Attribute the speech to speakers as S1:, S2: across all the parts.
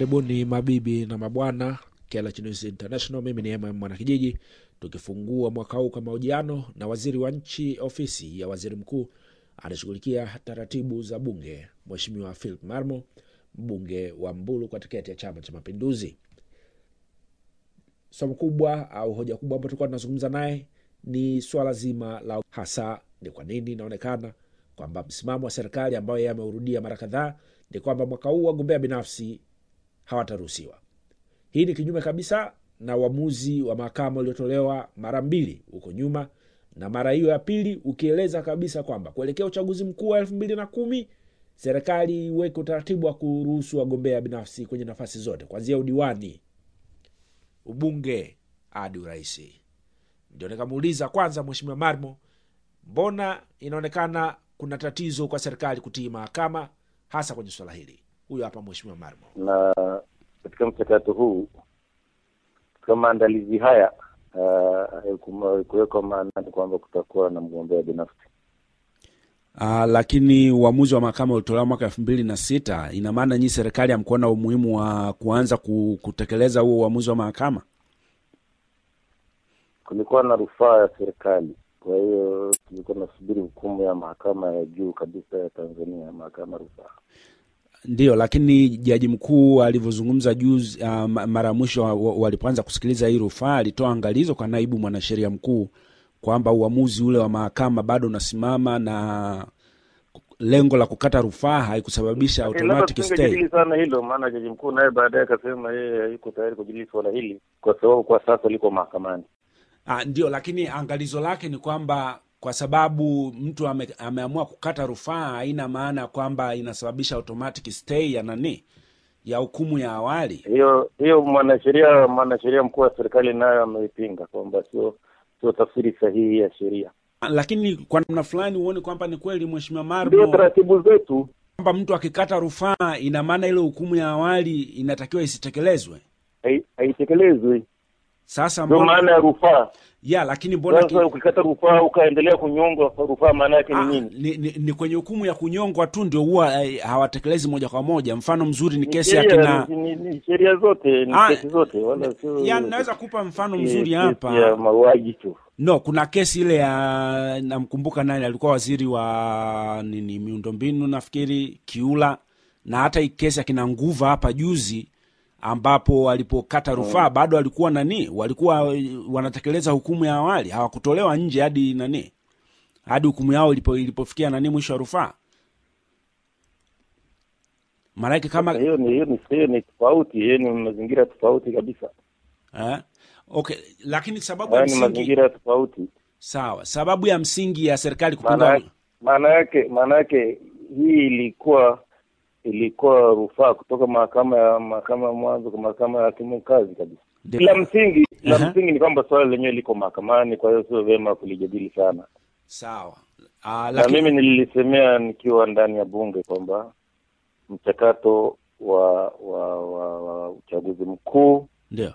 S1: karibuni mabibi na mabwana KLH News International. Mimi ni mm Mwanakijiji, tukifungua mwaka huu kwa mahojiano na waziri wa nchi ofisi ya waziri mkuu anashughulikia taratibu za bunge, Mheshimiwa Philip Marmo, mbunge wa Mbulu kwa tiketi ya Chama cha Mapinduzi. Somo kubwa au hoja kubwa ambayo tulikuwa tunazungumza naye ni swala zima la hasa ni kwa nini inaonekana kwamba msimamo wa serikali ambayo yeye ameurudia mara kadhaa ni kwamba mwaka huu wagombea binafsi hawataruhusiwa. Hii ni kinyume kabisa na uamuzi wa mahakama uliotolewa mara mbili huko nyuma, na mara hiyo ya pili ukieleza kabisa kwamba kuelekea uchaguzi mkuu wa elfu mbili na kumi serikali iweke utaratibu wa kuruhusu wagombea binafsi kwenye nafasi zote kuanzia udiwani, ubunge hadi uraisi. Ndio nikamuuliza kwanza, Mheshimiwa Marmo, mbona inaonekana kuna tatizo kwa serikali kutii mahakama hasa kwenye swala hili? Huyo hapa Mheshimiwa Marmo.
S2: na katika mchakato huu katika maandalizi haya uh, kuwekwa maanani kwamba kutakuwa na mgombea binafsi
S1: Uh, lakini uamuzi wa mahakama ulitolewa mwaka elfu mbili na sita. Ina maana nyii serikali hamkuona umuhimu wa kuanza ku- kutekeleza huo uamuzi wa mahakama?
S2: kulikuwa na rufaa ya serikali kwa hiyo tulikuwa tunasubiri hukumu ya mahakama ya juu kabisa ya tanzania mahakama ya rufaa
S1: Ndiyo, lakini jaji mkuu alivyozungumza juzi, uh, ma- mara ya mwisho wa- wa- walipoanza kusikiliza hii rufaa, alitoa angalizo kwa naibu mwanasheria mkuu kwamba uamuzi ule wa mahakama bado unasimama na lengo la kukata rufaa haikusababisha
S2: Lakini labda
S1: automatic stay.
S2: tusingejadili sana hilo maana jaji mkuu naye baadaye akasema yeye hayuko tayari kujadili suala hili kwa sababu kwa sasa liko mahakamani
S1: Ah, ndio, lakini angalizo lake ni kwamba kwa sababu mtu ame, ameamua kukata rufaa haina maana kwamba inasababisha automatic stay ya nani ya hukumu ya awali.
S2: hiyo hiyo mwanasheria mwanasheria mkuu wa serikali nayo ameipinga kwamba sio sio tafsiri sahihi ya sheria
S1: Ah, Lakini kwa namna fulani huoni kwamba ni kweli, Mheshimiwa
S2: ndio
S1: Marmo,
S2: taratibu zetu
S1: kwamba mtu akikata rufaa ina maana ile hukumu ya awali inatakiwa isitekelezwe.
S2: hai- haitekelezwi
S1: Sasa
S2: ndio
S1: mbona
S2: maana ya rufaa
S1: ya lakini mbona ki,
S2: sasa ukikata rufaa ukaendelea kunyongwa rufaa maana yake ni
S1: ah,
S2: nini
S1: ni, ni, ni kwenye hukumu ya kunyongwa tu ndio huwa eh, hawatekelezi moja kwa moja. Mfano mzuri ni
S2: Ni
S1: kesi ya
S2: sheria,
S1: kina
S2: ni- ni- ni sheria zote ni
S1: Ah,
S2: kesi zote wala sio
S1: ya naweza kupa mfano
S2: eh,
S1: mzuri
S2: kesi
S1: hapa
S2: ya mauaji tu
S1: no kuna kesi ile ya namkumbuka nani alikuwa waziri wa nini miundombinu nafikiri kiula na hata hii kesi akina nguva hapa juzi ambapo walipokata rufaa bado walikuwa nani walikuwa eh, wanatekeleza hukumu ya awali hawakutolewa nje hadi nani hadi hukumu yao ilipo, ilipofikia nani mwisho wa rufaa maanake kama
S2: hiyo ni hiyo ni hiyo ni tofauti hiyo ni mazingira tofauti kabisa
S1: eh? okay lakini sababu ya
S2: haya ni
S1: msingi
S2: mazingira tofauti
S1: sawa sababu ya msingi ya serikali
S2: maana
S1: kupinga
S2: yake- maana yake maana yake hii ilikuwa ilikuwa rufaa kutoka mahakama ya mahakama ya mwanzo kwa mahakama ya hakimu kazi kabisa
S1: Ndio.
S2: la msingi la
S1: Aha.
S2: msingi ni kwamba swala lenyewe liko mahakamani kwa hiyo sio vyema kulijadili sana
S1: sawa Ah,
S2: na
S1: lakini
S2: mimi nililisemea nikiwa ndani ya bunge kwamba mchakato wa wa, wa, wa uchaguzi mkuu
S1: ndio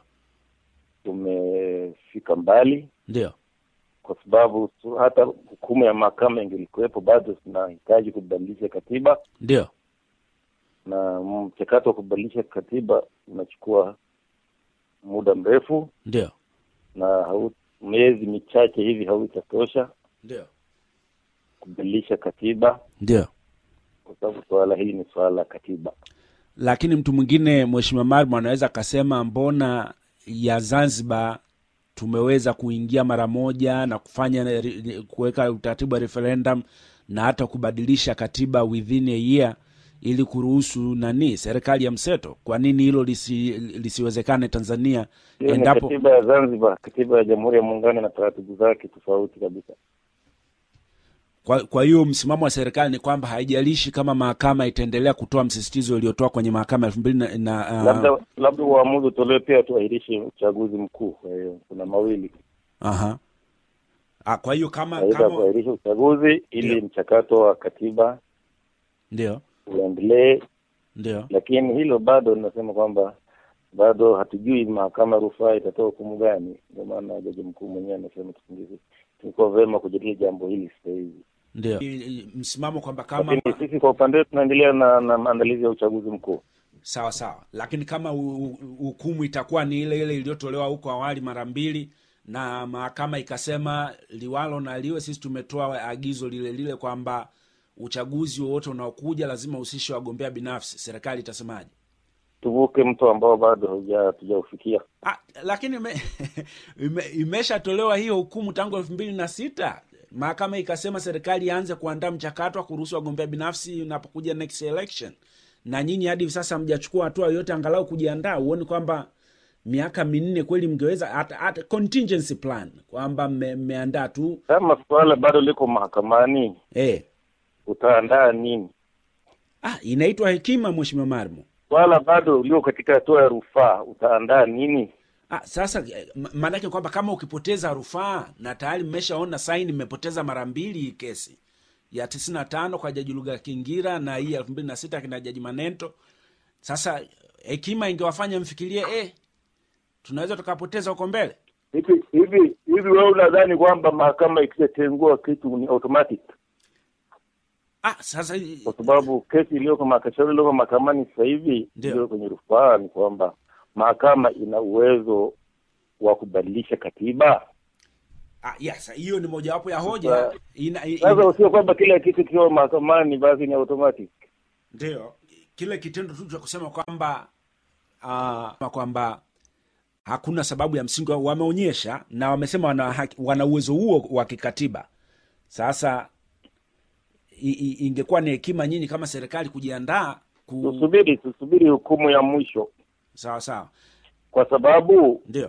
S2: umefika mbali
S1: ndio
S2: kwa sababu tu- hata hukumu ya mahakama ingelikuwepo bado tunahitaji kubadilisha katiba
S1: ndio
S2: na mchakato wa kubadilisha katiba unachukua muda mrefu
S1: ndio
S2: na hau, miezi michache hivi hautatosha
S1: ndio
S2: kubadilisha katiba
S1: ndio
S2: kwa sababu suala hili ni suala la katiba
S1: lakini mtu mwingine mheshimiwa marmo anaweza akasema mbona ya zanzibar tumeweza kuingia mara moja na kufanya re- kuweka utaratibu wa referendum na hata kubadilisha katiba within a year ili kuruhusu nani serikali ya mseto kwa nini hilo lisi, lisiwezekane tanzania
S2: hiyo ni
S1: endapo
S2: katiba ya zanzibar katiba ya jamhuri ya muungano na taratibu zake tofauti kabisa
S1: kwa, kwa hiyo msimamo wa serikali ni kwamba haijalishi kama mahakama itaendelea kutoa msisitizo uliotoa kwenye mahakama elfu mbili na, na uh,
S2: labda labda uamuzi utolewe pia tuahirishe uchaguzi mkuu kwa hiyo kuna mawili
S1: aha. Ah, kwa hiyo kama
S2: aidha
S1: kama
S2: kuahirisha uchaguzi ili
S1: Ndio.
S2: mchakato wa katiba
S1: ndio
S2: uendelee
S1: ndio
S2: lakini hilo bado linasema kwamba bado hatujui mahakama ya rufaa itatoa hukumu gani ndio maana jaji mkuu mwenyewe amesema tusingizi tulikuwa vyema kujadili jambo hili sasa hivi
S1: ndio I- i- msimamo kwamba kama
S2: lakini sisi kwa upande wetu tunaendelea na, na maandalizi ya uchaguzi mkuu
S1: sawa sawa lakini kama u- u- hukumu itakuwa ni ile ile iliyotolewa huko awali mara mbili na mahakama ikasema liwalo na liwe sisi tumetoa agizo lile lile kwamba uchaguzi wowote unaokuja lazima uhusishe wagombea binafsi serikali itasemaje
S2: tuvuke mto ambao bado hauja- hatujaufikia.
S1: Ah, lakini ime, ime, imeshatolewa hiyo hukumu tangu elfu mbili na sita mahakama ikasema serikali ianze kuandaa mchakato wa kuruhusu wagombea binafsi unapokuja next election na nyinyi hadi hivi sasa mjachukua hatua yoyote angalau kujiandaa huoni kwamba miaka minne kweli mngeweza hata hata contingency plan kwamba mme- mmeandaa tu
S2: Kama suala bado liko mahakamani,
S1: eh.
S2: utaandaa nini?
S1: ah, inaitwa hekima mheshimiwa marmo
S2: Swala bado liko katika hatua ya rufaa, utaandaa nini?
S1: Ah, sasa eh, ma- maanake kwamba kama ukipoteza rufaa na tayari mmeshaona saini mmepoteza mara mbili hii kesi ya tisini na tano kwa jaji Luga Kingira na hii elfu mbili na sita kina jaji Manento. Sasa hekima ingewafanya mfikirie eh, tunaweza tukapoteza huko mbele.
S2: Hivi hivi hivi, wewe unadhani kwamba mahakama ikishatengua kitu ni automatic?
S1: Ah, sasa
S2: Kwa sababu kesi iliyoko maka- shauri iliyoko mahakamani sasa hivi
S1: Ndio.
S2: iliyo kwenye rufaa ni kwamba mahakama ina uwezo wa kubadilisha katiba.
S1: ah, yes, hiyo ni mojawapo ya hoja
S2: Sasa-
S1: ina, i-
S2: Sasa
S1: i-
S2: usio kwamba kila kitu kiwa mahakamani basi ni automatic.
S1: ndio kile kitendo tu cha kusema kwamba uh, kwamba hakuna sababu ya msingi wa- wameonyesha na wamesema wana, haki- wana uwezo huo wa kikatiba sasa i, i, ingekuwa ni hekima nyinyi kama serikali kujiandaa ku...
S2: Tusubiri tusubiri hukumu ya mwisho,
S1: sawa sawa
S2: kwa sababu
S1: ndio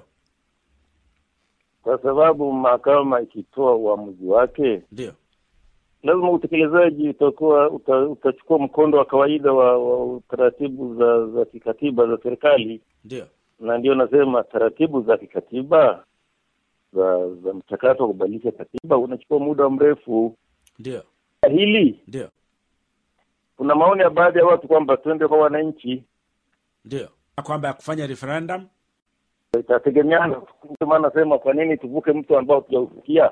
S2: kwa sababu mahakama ikitoa uamuzi wake
S1: ndio
S2: lazima utekelezaji utakuwa uta, utachukua mkondo wa kawaida wa, wa taratibu za za kikatiba za serikali,
S1: ndio
S2: na ndio nasema taratibu za kikatiba za za mchakato wa kubadilisha katiba unachukua muda mrefu.
S1: ndio
S2: Hili
S1: ndio
S2: kuna maoni ya baadhi ya watu kwamba twende kwa wananchi,
S1: ndio kwamba ya kufanya referendum
S2: itategemeana. Ndio maana nasema kwa nini tuvuke mtu ambao tujaufikia.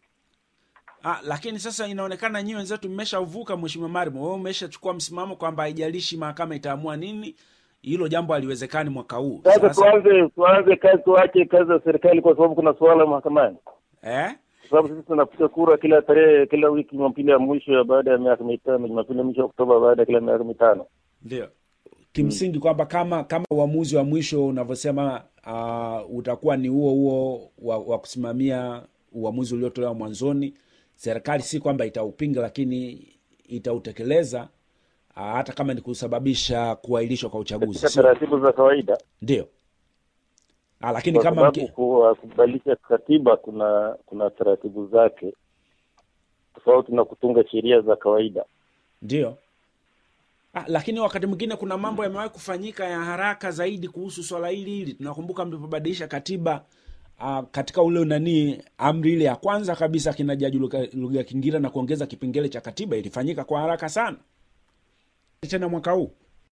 S1: Ah, lakini sasa inaonekana nyinyi wenzetu mmeshauvuka, mheshimiwa Marimo, wewe umeshachukua msimamo kwamba haijalishi mahakama itaamua nini, hilo jambo haliwezekani mwaka huu.
S2: Sasa tuanze tuanze kazi, tuache kazi za serikali, kwa sababu kuna suala mahakamani.
S1: eh?
S2: kwa sababu sisi tunapiga kura kila tarehe kila wiki Jumapili ya mwisho ya baada ya miaka mitano, Jumapili ya mwisho ya Oktoba baada ya kila miaka mitano.
S1: Ndio kimsingi kwamba kama kama uamuzi wa mwisho unavyosema uh, utakuwa ni huo huo wa, wa kusimamia uamuzi uliotolewa mwanzoni, serikali si kwamba itaupinga, lakini itautekeleza uh, hata kama ni kusababisha kuahirishwa kwa uchaguzi,
S2: Katika
S1: sio
S2: taratibu za kawaida,
S1: ndio? Ah, lakini
S2: kwa
S1: kama
S2: sababu
S1: mki...
S2: ku- kubadilisha katiba kuna kuna taratibu zake tofauti na kutunga sheria za kawaida.
S1: ndio Ah, lakini wakati mwingine kuna mambo yamewahi kufanyika ya haraka zaidi kuhusu swala hili hili. Tunakumbuka mlipobadilisha katiba uh, katika ule nani amri ile ya kwanza kabisa kina Jaji Luga- Luga Kingira na kuongeza kipengele cha katiba ilifanyika kwa haraka sana, tena mwaka huu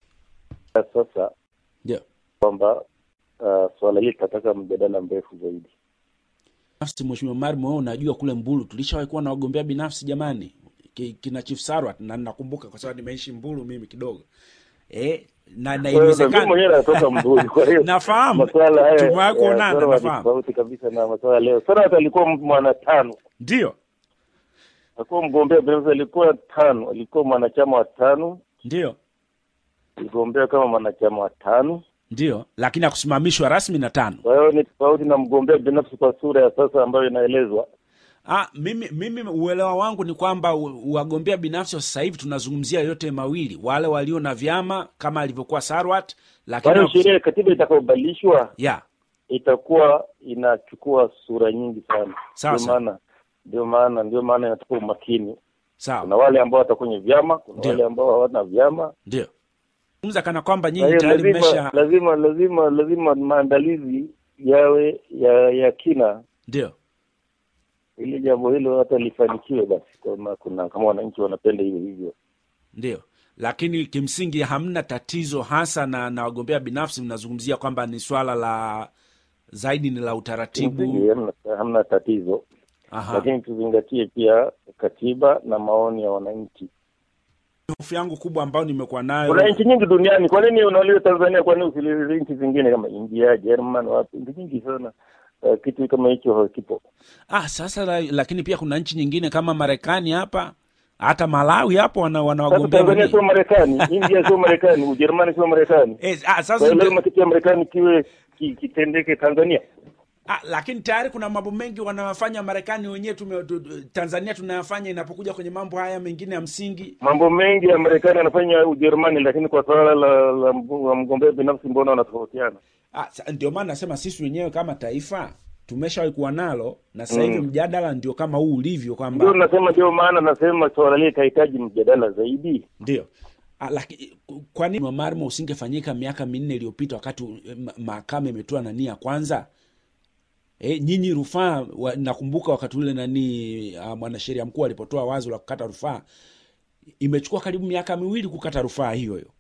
S2: Sasa
S1: ndio
S2: kwamba uh, swala hili litataka mjadala mrefu zaidi.
S1: binafsi. Mheshimiwa Marimo, wewe unajua kule Mbulu tulishawahi kuwa na wagombea binafsi jamani, Ki- kina Chief Sarwat, na nakumbuka kwa sababu nimeishi Mbulu mimi kidogo eh, na na
S2: Kwa hiyo mimi
S1: iliwezekana
S2: mwenyewe natoka Mbulu, kwa hiyo
S1: nafahamu
S2: masuala haya
S1: tumewahi
S2: ya
S1: kuonana,
S2: Sarwat ni
S1: nafahamu
S2: tofauti kabisa na masuala leo. Sarwat alikuwa mwana tano
S1: ndio
S2: alikuwa mgombea binafsi, alikuwa tano, alikuwa mwanachama wa tano,
S1: ndio
S2: aligombea kama mwanachama wa tano.
S1: ndio, lakini akusimamishwa rasmi na tano.
S2: Kwa hiyo ni tofauti na mgombea binafsi kwa sura ya sasa ambayo inaelezwa.
S1: Ah, mimi, mimi uelewa wangu ni kwamba u- wagombea binafsi wa sasa hivi tunazungumzia yote mawili, wale walio na vyama kama alivyokuwa Sarwat,
S2: Kwa
S1: lakini
S2: hiyo sheria ya katiba itakayobadilishwa
S1: ya
S2: itakuwa inachukua sura nyingi sana.
S1: Sawa,
S2: Ndio
S1: sawa.
S2: maana ndio maana ndio maana inachukua umakini. Kuna
S1: sawa,
S2: wale ambao watakuwa kwenye vyama, kuna
S1: Ndio.
S2: wale ambao hawana vyama.
S1: ndio zungumza kana kwamba
S2: Kwa
S1: nyinyi
S2: hiyo
S1: tayari
S2: lazima
S1: mmesha
S2: lazima lazima lazima maandalizi yawe ya ya kina
S1: ndio
S2: ili jambo hilo hata lifanikiwe, basi kama kuna kama wananchi wanapenda hivyo hivyo.
S1: ndio, lakini kimsingi hamna tatizo hasa na, na wagombea binafsi. Mnazungumzia kwamba ni swala la zaidi ni la
S2: Kimsingi
S1: utaratibu.
S2: hamna, hamna tatizo,
S1: Aha.
S2: lakini tuzingatie pia katiba na maoni ya wananchi.
S1: hofu yangu kubwa ambayo nimekuwa nayo
S2: kuna nchi nyingi duniani kwa nini unauliza tanzania kwa nini usilize nchi zingine kama india german wapi nchi nyingi sana uh, kitu kama hicho hakipo
S1: ah, sasa la, lakini pia kuna nchi nyingine kama marekani hapa hata malawi hapo wana, wana
S2: sasa
S1: wagombea
S2: tanzania
S1: wenyewe.
S2: sio marekani india sio marekani ujerumani sio marekani
S1: eh, ah,
S2: kwa
S1: sasa
S2: hiyo
S1: ndio-
S2: lazima kitu ya marekani kiwe ki- kitendeke tanzania
S1: Ah, lakini tayari kuna mambo mengi wanawafanya Marekani wenyewe tume, tu, tu- Tanzania tunayafanya inapokuja kwenye mambo haya mengine ya msingi.
S2: mambo mengi ya marekani anafanya ujerumani lakini kwa suala la, la, mg- la mgombea binafsi mbona wanatofautiana
S1: Ah, sa- ndio maana nasema sisi wenyewe kama taifa tumeshawahi kuwa nalo na sasa hivi
S2: Mm.
S1: mjadala ndio kama huu ulivyo
S2: ndio
S1: kwamba
S2: nasema ndio maana nasema swala lile itahitaji mjadala zaidi
S1: ndio Ah, lakini kwa nini Marmo usingefanyika miaka minne iliyopita wakati eh, ma- mahakama imetoa nani ya kwanza? E, nyinyi rufaa wa, nakumbuka wakati ule nani uh, mwanasheria mkuu alipotoa wazo la kukata rufaa imechukua karibu miaka miwili kukata rufaa hiyo hiyo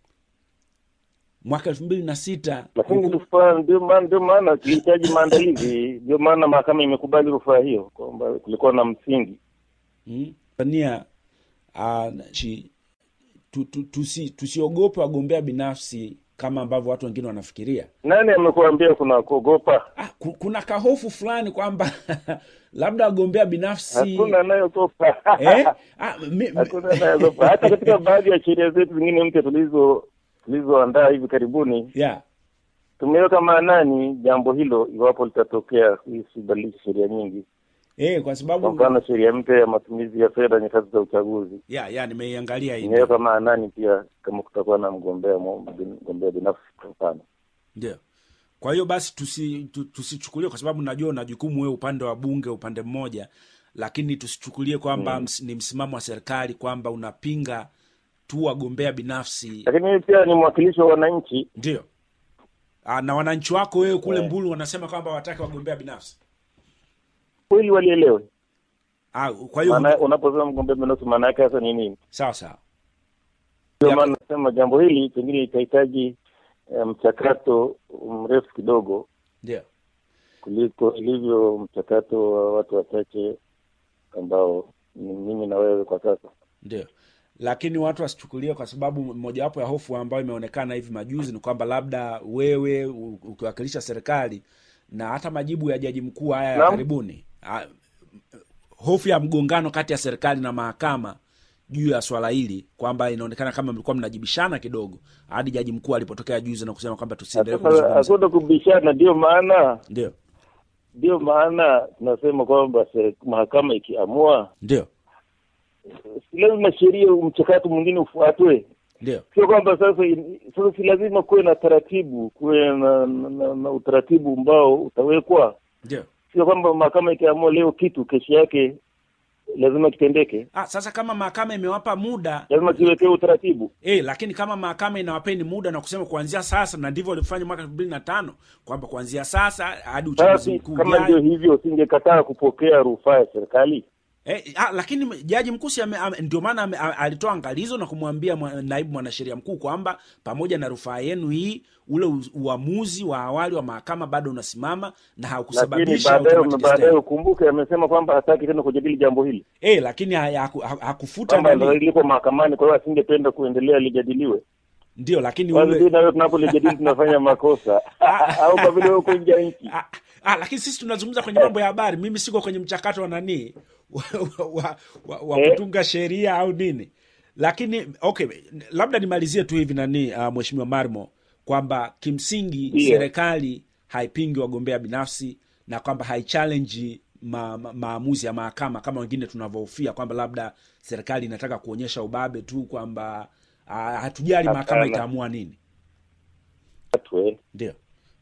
S1: mwaka elfu mbili na sita
S2: lakini rufaa ndio maana ndio maana kilihitaji maandalizi ndio maana mahakama imekubali rufaa hiyo kwamba kulikuwa na msingi
S1: Mm. Tanzania uh, chi, tu, tu, tusi, tusiogope wagombea binafsi kama ambavyo watu wengine wanafikiria.
S2: nani amekuambia kuna kuogopa
S1: Ah, ku- kuna kahofu fulani kwamba labda wagombea binafsi
S2: hakuna anayeogopa
S1: eh? ah, mi, mi,
S2: hakuna anayeogopa hata katika baadhi ya sheria zetu zingine mpya tulizo tulizoandaa hivi karibuni
S1: yeah.
S2: tumeweka maanani jambo hilo iwapo litatokea isibadilishe sheria nyingi
S1: eh, kwa
S2: kwa
S1: sababu
S2: mfano sheria mpya ya matumizi ya fedha nyakati za uchaguzi
S1: yeah, yeah, nimeiangalia hii
S2: imeweka maanani pia kama kutakuwa na mgombea mo- mgombea binafsi kwa mfano
S1: ndio. Kwa hiyo basi tusi, tu, tusichukulie kwa sababu najua una jukumu wewe upande wa bunge upande mmoja, lakini tusichukulie kwamba mm. ni msimamo wa serikali kwamba unapinga tu wagombea binafsi
S2: lakini mimi pia ni mwakilishi wa wananchi
S1: ndio. Ah, na wananchi wako wewe kule
S2: Eh.
S1: Mbulu wanasema kwamba wataki wagombea binafsi.
S2: kweli walielewe
S1: Ah, kwa hiyo
S2: maana unaposema mgombea binafsi maana yake sasa ni nini
S1: sawa sawa.
S2: ndio
S1: Ya-
S2: maana nasema jambo hili pengine itahitaji eh, mchakato mrefu kidogo
S1: Ndio.
S2: kuliko ilivyo mchakato wa watu wachache ambao ni mimi na wewe kwa sasa
S1: Ndio, lakini watu wasichukulie, kwa sababu mojawapo ya hofu ambayo imeonekana hivi majuzi ni kwamba labda wewe u- ukiwakilisha serikali na hata majibu ya jaji mkuu haya ya
S2: Naam.
S1: karibuni, ah, hofu ya mgongano kati ya serikali na mahakama juu ya swala hili, kwamba inaonekana kama mlikuwa mnajibishana kidogo, hadi jaji mkuu alipotokea juzi na kusema kwamba tusiendelee
S2: Sasa
S1: kuzungumza.
S2: hakuna kubishana ndio maana
S1: Ndio,
S2: ndio maana tunasema kwamba se- mahakama ikiamua
S1: ndio,
S2: si lazima sheria mchakato mwingine ufuatwe
S1: ndio,
S2: sio kwamba sasa in- sasa si lazima kuwe na taratibu kuwe na, na, na, na utaratibu ambao utawekwa
S1: ndio.
S2: sio kwamba mahakama ikiamua leo kitu kesho yake lazima kitendeke
S1: Ah, sasa kama mahakama imewapa muda
S2: lazima kiwekewe utaratibu
S1: E, lakini kama mahakama inawapeni muda na kusema kuanzia sasa, na ndivyo walivyofanya mwaka elfu mbili na tano kwamba kuanzia sasa hadi uchaguzi
S2: basi
S1: mkuu
S2: kama ndio
S1: ujao.
S2: hivyo singekataa kupokea rufaa ya serikali
S1: E, ah, lakini jaji mkuu si ame- ame- ndio maana ame- a- alitoa angalizo na kumwambia mwa- naibu mwanasheria mkuu kwamba pamoja na rufaa yenu hii, ule u- uamuzi wa awali wa mahakama bado unasimama na
S2: lakini
S1: haukusababisha
S2: baadaye
S1: automatic
S2: baadaye
S1: stay.
S2: ukumbuke amesema kwamba hataki tena kujadili jambo hili
S1: E, lakini ha- haku- ha- hakufuta
S2: kwamba
S1: nani,
S2: liko mahakamani kwa hiyo asingependa kuendelea lijadiliwe
S1: ndio, lakini
S2: basi
S1: ule
S2: sisi nawe tunapolijadili tunafanya makosa au kwa vile uko nje ya nchi
S1: Ah, ah, lakini sisi tunazungumza kwenye mambo ya habari. Mimi siko kwenye mchakato wa nani wa, wa, wa, wa
S2: Eh.
S1: kutunga sheria au nini, lakini okay, labda nimalizie tu hivi nani, uh, mheshimiwa Marmo, kwamba kimsingi
S2: Ndio.
S1: serikali haipingi wagombea binafsi na kwamba haichallenji ma, ma, maamuzi ya mahakama kama wengine tunavyohofia kwamba labda serikali inataka kuonyesha ubabe tu kwamba uh, hatujali mahakama
S2: Hapana.
S1: itaamua nini.
S2: watu eh.
S1: Ndio,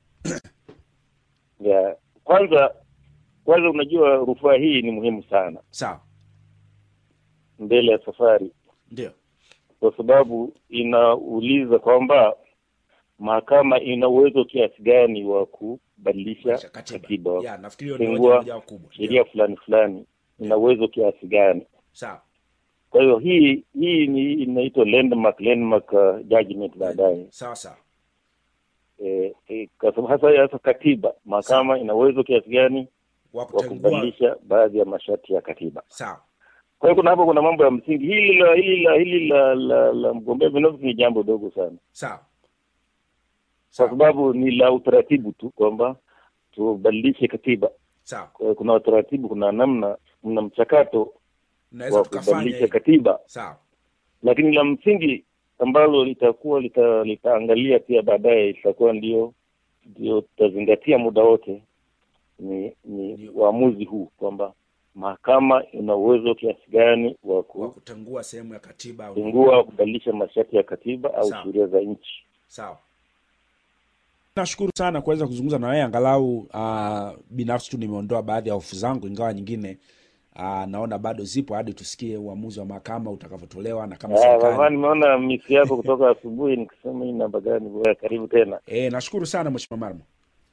S2: ya kwanza kwanza unajua rufaa hii ni muhimu sana
S1: sawa,
S2: mbele ya safari
S1: ndio,
S2: kwa sababu inauliza kwamba mahakama ina uwezo kiasi gani wa kubadilisha
S1: katiba,
S2: katiba
S1: ya nafikiri hiyo ni hoja
S2: kutengua
S1: moja kubwa.
S2: sheria fulani fulani ina uwezo kiasi gani
S1: Sawa.
S2: kwa hiyo hii hii ni inaitwa landmark landmark uh, judgment baadaye
S1: sawa sawa
S2: eh, eh, kwa sababu hasa hasa katiba mahakama ina uwezo kiasi gani
S1: wa
S2: wa
S1: kutengua
S2: kubadilisha baadhi ya masharti ya katiba
S1: sawa
S2: Kwa hiyo kuna hapo kuna mambo ya msingi. Hili la hili la hili la la, la mgombea binafsi ni jambo dogo sana,
S1: sawa
S2: kwa
S1: sawa
S2: sababu ni la utaratibu tu kwamba tubadilishe katiba.
S1: sawa
S2: Kwa hiyo kuna utaratibu, kuna namna, kuna mchakato
S1: naweza
S2: wa
S1: tukafanya
S2: kubadilisha
S1: hivi.
S2: katiba,
S1: sawa
S2: lakini la msingi ambalo litakuwa lita, litaangalia pia baadaye litakuwa ndio ndio tutazingatia muda wote ni ni
S1: Ndio.
S2: uamuzi huu kwamba mahakama ina uwezo kiasi gani wa
S1: wa kutengua sehemu ya katiba au
S2: kupingua kubadilisha masharti ya katiba au
S1: Sawa.
S2: sheria za nchi.
S1: sawa nashukuru sana kuweza kuzungumza na wewe angalau uh, binafsi tu nimeondoa baadhi ya hofu zangu ingawa nyingine uh, naona bado zipo hadi tusikie uamuzi wa mahakama utakavyotolewa na kama
S2: Ah, Mama,
S1: serikali
S2: nimeona misi yako kutoka asubuhi, nikisema hii namba gani? Bwana, karibu tena,
S1: e, nashukuru sana mheshimiwa marmo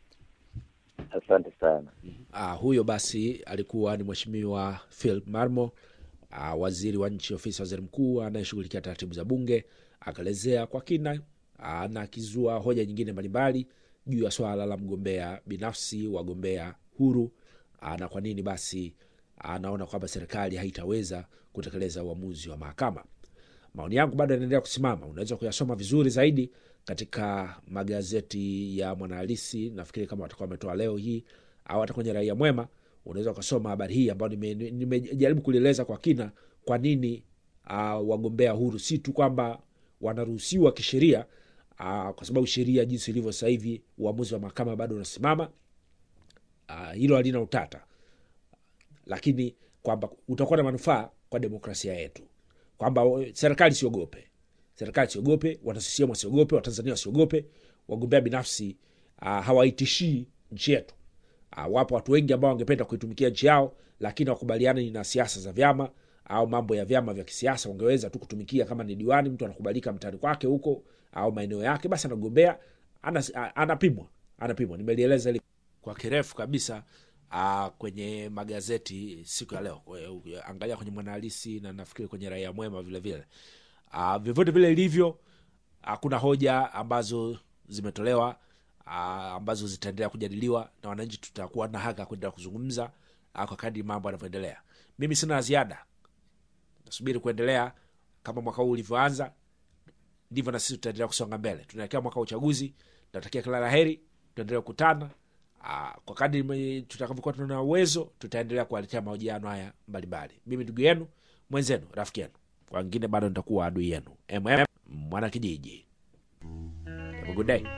S2: asante sana.
S1: uh, huyo basi alikuwa ni mheshimiwa phil marmo uh, waziri wa nchi ofisi ya waziri mkuu anayeshughulikia taratibu za bunge akaelezea kwa kina uh, na akizua hoja nyingine mbalimbali juu ya swala la mgombea binafsi wagombea huru uh, na kwa nini basi anaona kwamba serikali haitaweza kutekeleza uamuzi wa mahakama maoni yangu bado yanaendelea kusimama unaweza kuyasoma vizuri zaidi katika magazeti ya mwanahalisi nafikiri kama watakuwa wametoa leo hii au hata kwenye raia mwema unaweza ukasoma habari hii ambayo nimejaribu nime, nimejaribu kulieleza kwa kina kwa nini uh, wagombea huru si tu kwamba wanaruhusiwa kisheria uh, kwa sababu sheria jinsi ilivyo sasa hivi uamuzi wa mahakama bado unasimama uh, hilo halina utata lakini kwamba utakuwa na manufaa kwa demokrasia yetu kwamba eh, serikali siogope serikali siogope wana CCM wasiogope watanzania wasiogope wagombea binafsi uh, hawaitishii nchi yetu uh, wapo watu wengi ambao wangependa kuitumikia nchi yao lakini wakubaliani na siasa za vyama au mambo ya vyama vya kisiasa wangeweza tu kutumikia kama ni diwani mtu anakubalika mtaani kwake huko au maeneo yake basi anagombea anas, a- anapimwa anapimwa nimelieleza hili kwa kirefu kabisa uh, kwenye magazeti siku ya leo Kwe- angalia kwenye mwanahalisi na nafikiri kwenye raia mwema vile vile uh, vyovyote vile ilivyo hakuna hoja ambazo zimetolewa uh, ambazo zitaendelea kujadiliwa na wananchi tutakuwa na haka kuendelea kuzungumza uh, kwa kadri mambo yanavyoendelea mimi sina la ziada nasubiri kuendelea kama mwaka huu ulivyoanza ndivyo na sisi tutaendelea kusonga mbele tunaelekea mwaka wa uchaguzi natakia kila la heri tuendelee kukutana Aa, kwa kadri me- tutakavyokuwa tuna uwezo tutaendelea kuwaletea mahojiano haya mbalimbali mimi ndugu yenu mwenzenu rafiki yenu kwa wengine bado nitakuwa adui yenu mm mwana kijiji Have a good day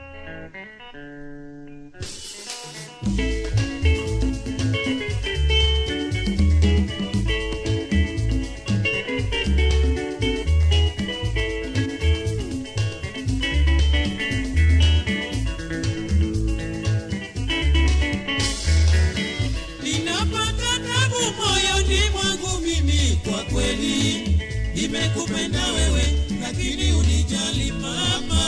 S3: ninapata tabu moyoni mwangu mimi kwa kweli nimekupenda wewe lakini unijali mama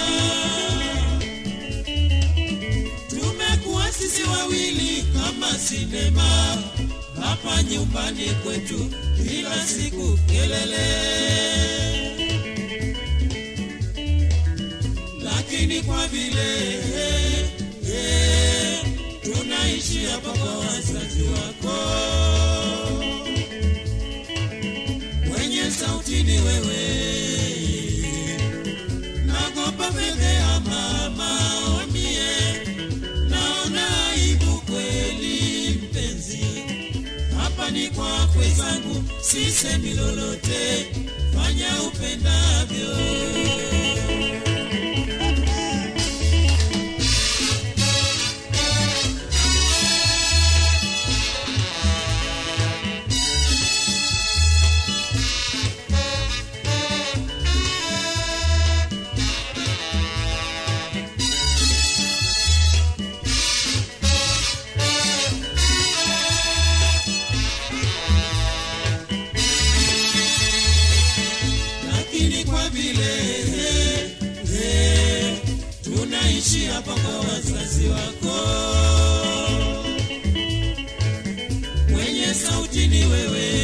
S3: tumekuwa sisi wawili kama sinema hapa nyumbani kwetu kila siku kelele lakini kwa vile eh, tunaishi hapa kwa wazazi wako mwenye sauti ni wewe nagopa fedhea mama omie naona aibu kweli mpenzi hapa ni kwakwe zangu sisemi lolote fanya upendavyo lakini kwa vile eh, tunaishi hapa kwa wazazi wako mwenye sauti ni wewe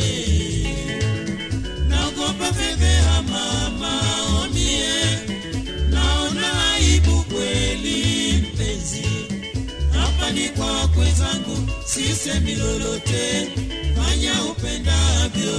S3: naogopa fedhea mama omie naona aibu kweli mpenzi hapa ni kwa wakwe zangu sisemi lolote fanya upendavyo.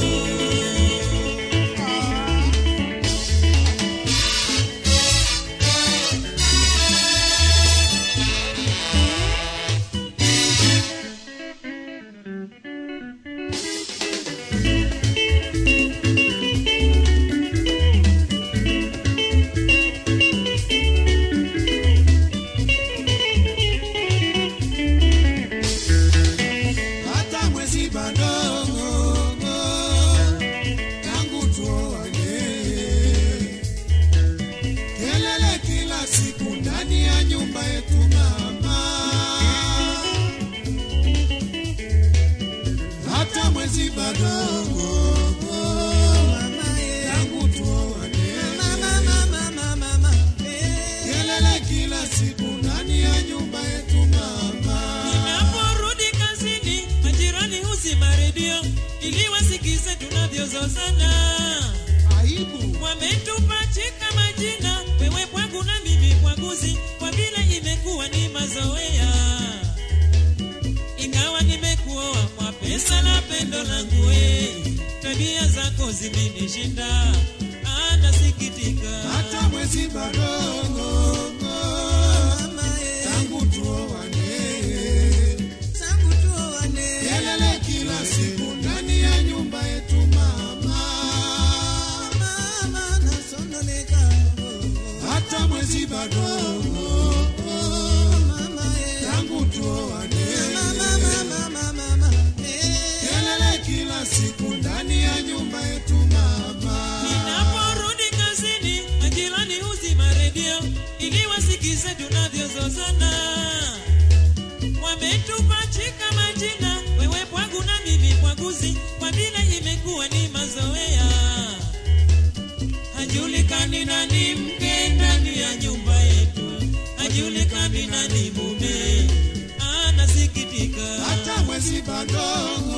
S4: hata mwezi bado tangu tuoane, kelele kila siku ndani ya nyumba yetu mama, hata mwezi bado tangu tuoane, kelele kila siku ndani ya nyumba yetu mama.
S3: Ninaporudi kazini, majirani huzima redio ili wasikize tunavyozozana.
S4: aibu
S3: Wametupachika majina, wewe kwangu na mimi kwaguzi, kwa vile imekuwa ni mazoea. Ingawa nimekuoa kwa pesa na pendo langu, we tabia zako zimenishinda, anasikitika
S4: hata mwezi bado tangu tuoane, kelele kila siku ndani ya nyumba yetu mama, hata mwezi bado tangu tuoane, kelele kila siku ndani ya nyumba yetu mama.
S3: Ninaporudi kazini, majirani huzima redio ili wasikize tunavyozozana. Wametupachika majina, wewe pwangu na mimi pwaguzi, kwa vile imekuwa ni mazoea. Hajulikani nani mke ndani ya nyumba yetu, hajulikani nani mume, anasikitika
S4: hata mwezi bado